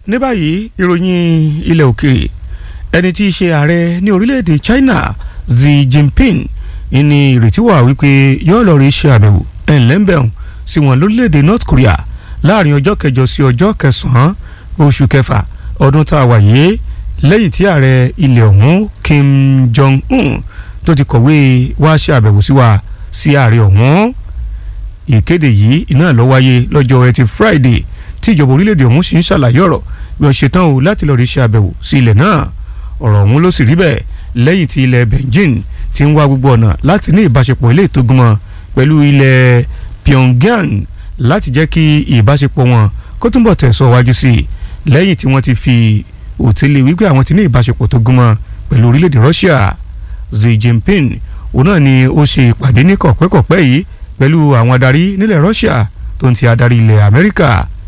ní báyìí ìròyìn ilẹ̀ òkèèrè ẹni tí í ṣe ààrẹ ní orílẹ̀-èdè China Xi Jinping ní ìrètí wà wípé yóò lọ rí ṣe àbẹ̀wò ẹ̀ńlẹ́ńbẹ̀hùn sí wọn lórílẹ̀-èdè North Korea láàrin ọjọ́ kẹjọ sí ọjọ́ kẹsàn-án oṣù kẹfà ọdún tá a wà yìí lẹ́yìn tí ààrẹ ilẹ̀ ọ̀hún Kim Jong-un tó ti kọ̀wé wá ṣe àbẹ̀wò sí wa sí ààrẹ ọ̀hún ìkéde yìí iná ló wáyé lọ́jọ́ ẹtì Friday tí ìjọba orílẹ̀-èdè ọ̀hún sì ń ṣàlàyé ọ̀rọ̀ bí wọ́n ṣe tán o láti lọ́ọ́ rí ṣe àbẹ̀wò sí ilẹ̀ náà ọ̀rọ̀ ọ̀hún ló sì rí bẹ́ẹ̀ lẹ́yìn tí ilẹ̀ Beijing ti ń wá gbogbo ọ̀nà láti ní ìbáṣepọ̀ ilé ìtógunmọ́ pẹ̀lú ilẹ̀ Pyongyang láti jẹ́ kí ìbáṣepọ̀ wọn kó túnbọ̀ tẹ̀sọ̀ wájú sí i lẹ́yìn tí wọ́n ti fi òtílé wípé àwọn ti ní ìbáṣepọ̀ tó gúnmọ́ pẹ̀lú orílẹ̀-èdè Russia Xi Jinping òun náà ni ó ṣe ìpàdé ní kọ̀pẹ́kọ̀pẹ́ yìí pẹ̀lú àwọn adarí nílẹ̀ Russia tó ń ti adarí ilẹ̀ Amẹ́ríkà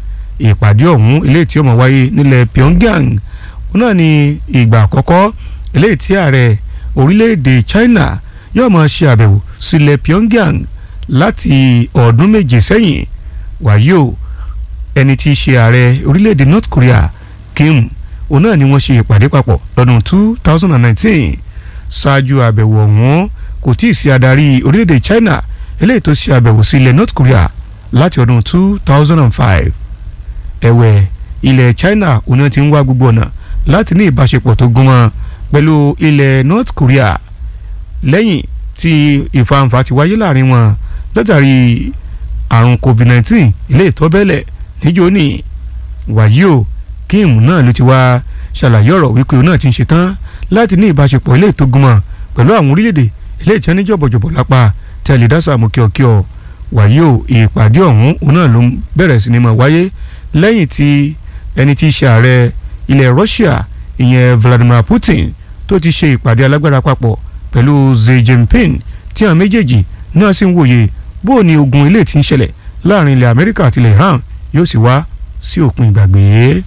ìpàdé ọ̀hún ilé tí ó máa wáyé nílẹ̀ Pyongyang òun náà ni ìgbà àkọ́kọ́ ilé tí ààrẹ orílẹ̀-èdè China yóò máa ṣe àbẹ̀wò sílẹ̀ Pyongyang láti ọdún méje sẹ́yìn wàyí o ẹni tí í ṣe ààrẹ orílẹ̀-èdè North Korea Kim òun náà ni wọ́n ṣe ìpàdé papọ̀ lọ́dún two thousand and nineteen ṣáájú àbẹ̀wò ọ̀hún kò tí ì sí adarí orílẹ̀-èdè China eléyìí tó ṣe àbẹ̀wò sí ilẹ̀ North Korea láti ọdún two thousand and five ẹ̀wẹ̀ ilẹ̀ China òun náà ti ń wá gbogbo ọ̀nà láti ní ìbáṣepọ̀ tó gúnmọ́ pẹ̀lú ilẹ̀ North Korea lẹ́yìn tí ìfàǹfà ti wáyé láàrin wọn látàrí àrùn COVID-19 ilé ìtọ́bẹ̀lẹ̀ níjó ní wàyí o Kim náà ló ti wá ṣàlàyé ọ̀rọ̀ wípé òun náà ti ń ṣetán láti ní ìbáṣepọ̀ ilé ìtógunmọ̀ pẹ̀lú àwọn orílẹ̀-èdè ilé ìtẹ́ ní jọ̀bọ̀jọ̀bọ̀ lápá tí a lè dá sàmú kíọ̀kíọ̀ wàyí o ìpàdé ọ̀hún òun náà ló bẹ̀rẹ̀ sí ni máa wáyé lẹ́yìn tí ẹni tí í ṣe ààrẹ ilẹ̀ Russia ìyẹn Vladimir Putin tó ti ṣe ìpàdé alágbára papọ̀ pẹ̀lú Xi Jinping tí àwọn méjèèjì náà sì ń wòye bó o ní ogun ilé tí ń ṣẹlẹ̀ láàrin ilẹ̀ Amẹ́ríkà àti ilẹ̀ Iran yóò sì wá sí òpin ìgbàgbé.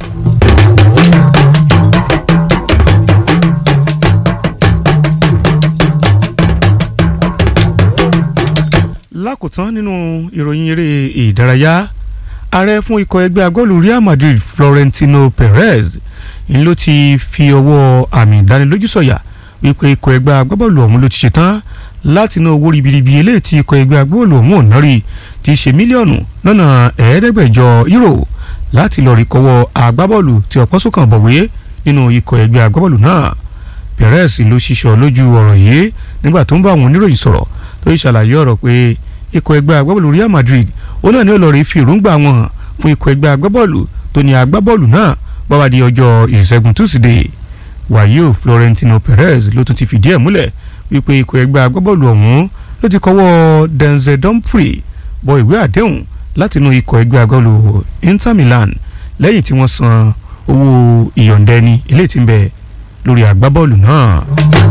lákòótán nínú ìròyìn eré ìdárayá ààrẹ fún ikọ̀ ẹgbẹ́ agbọ́ọ̀lù Real Madrid Florentino Perez ń ló ti fi ọwọ́ àmì ìdánilójú sọ̀yà wípé ikọ̀ ẹgbẹ́ agbábọ́ọ̀lù ọ̀hún ló ti ṣetán láti ná owó ribiribi eléyìí tí ikọ̀ ẹgbẹ́ agbábọ́ọ̀lù ọ̀hún ò ná rí ti ṣe mílíọ̀nù lọ́nà ẹ̀ẹ́dẹ́gbẹ̀jọ euro láti lọ́ọ́ rí kọ́wọ́ agbábọ́ọ̀lù tí ọ̀pọ̀ sókàn bọ̀wé nínú ikọ̀ ẹgbẹ́ agbábọ́ọ̀lù náà Perez ló ṣiṣọ́ lójú ọ̀rọ̀ yìí nígbà tó ń bá àwọn oníròyìn sọ̀rọ̀ tó ṣàlàyé ọ̀rọ̀ pé ikọ̀ ẹgbẹ́ agbábọ́ọ̀lù Real Madrid ó náà ní olórí fi èròǹgbà wọn hàn fún ikọ̀ ẹgbẹ́ agbábọ́ọ̀lù tó ní agbábọ́ọ̀lù náà báwa di ọjọ́ ìṣẹ́gun túsídẹ̀ẹ́ wàyíò Florentino Perez ló tún ti fìdí ẹ̀ múlẹ̀ wípé ikọ̀ ẹgbẹ́ agbábọ́ọ̀lù ọ̀hún ló ti kọ́wọ́ Denzel Dumfries bọ ìwé àdéhùn látinú ikọ̀ ẹgbẹ́ agbábọ́ọ̀lù Inter Milan lẹ́yìn tí wọ́n san owó ìyọ̀ǹda ẹni eléyìí tí ń bẹ lórí agbábọ́ọ̀lù náà.